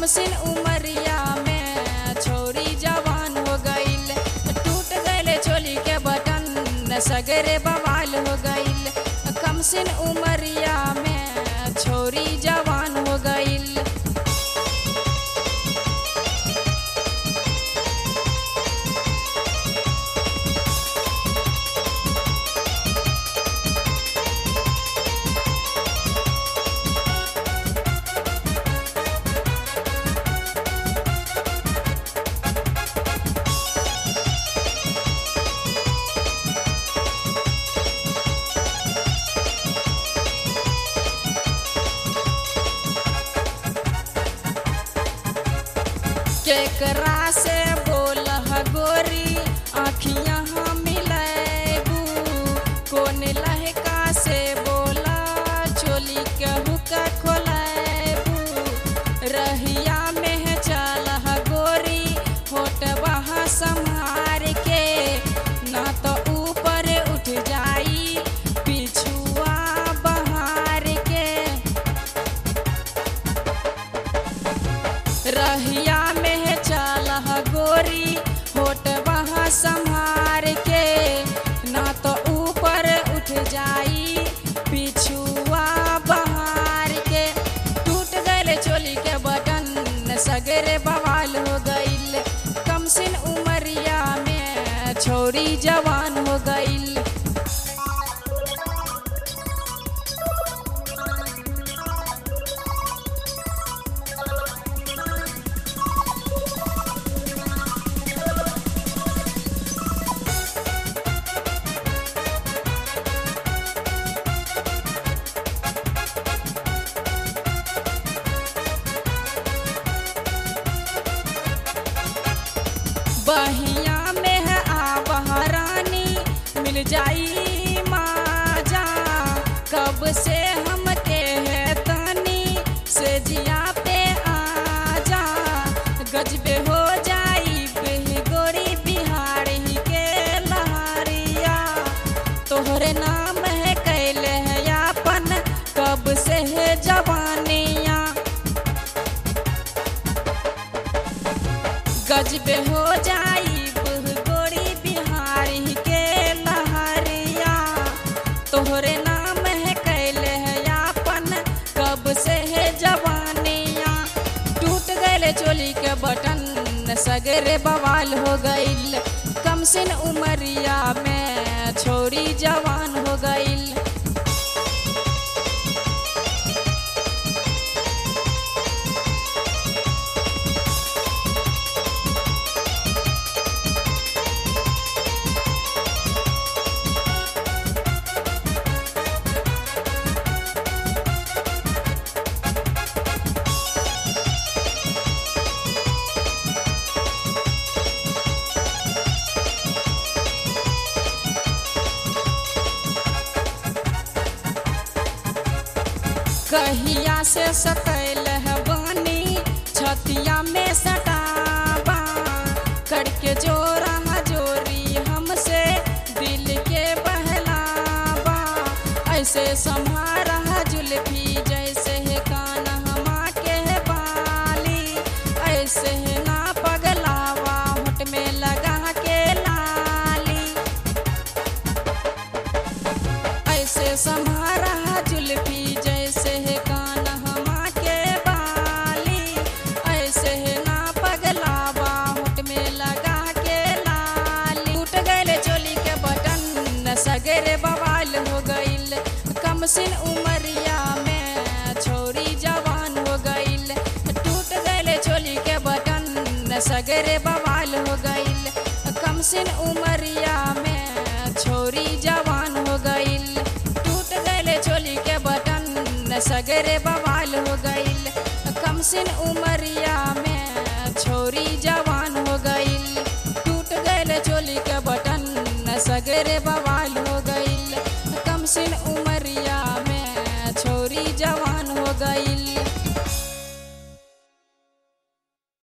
कमसिन उमरिया में छोरी जवान हो गईल टूट गईल चोली के बटन सगरे बवाल हो गईल कमसिन उमरिया में छोरी जवान हो गईल केकरा से बोल गोरी आखियाँ हम मिलेबू कौन लहका से बोला चोली के हुक्का खोलेबू रहिया में है चल गोरी होट वहाँ संहार के ना तो ऊपर उठ जाई पिछुआ बहार के रहिया में है चल गोरी होट वहाँ संहार के ना तो ऊपर उठ जाई पिछुआ बहार के टूट गए चोली के बटन सगरे बवाल हो गईल कमसिन उमरिया में छोरी जवान हो गईल बहिया में है आबहरानी मिल जाई माजा कब से हम के है तनी से जिया पे आजा गजबे हो जाई गोरी बिहारी के लहरिया तोहरे नाम है कैले है यापन कब से है जवानिया गजबे हो जाई गोरी बिहारी के लहरिया तोहरे नाम है कैले है यापन कब से है जवानिया टूट गए चोली के बटन सगरे बवाल हो गईल कमसिन उमरिया में छोरी जवान हो गईल कहिया से सकैल है बानी छतिया में सटाबा करके जोरा जोरी हमसे दिल के बहलाबा ऐसे सम्हारा जुल्फी जैसे है कान हमा के बाली ऐसे है ना पगलावा होट में लगा के लाली ऐसे सम्हारा जुल्फी जैसे है कान हमा के बाली ऐसे है ना पगलावा होट में लगा के लाली टूट गए चोली के बटन सगरे बवाल हो गईल कमसिन उमरिया में छोरी जवान हो गईल टूट गए चोली के बटन सगरे बवाल हो गईल कमसिन उमरिया में छोरी जवान हो गईल टूट गए चोली के बटन सगरे बवाल हो गईल कमसिन उमरिया में छोरी जवान हो गईल टूट गए चोली के बटन सगरे बवाल हो गईल कमसिन उमरिया में छोरी जवान हो गईल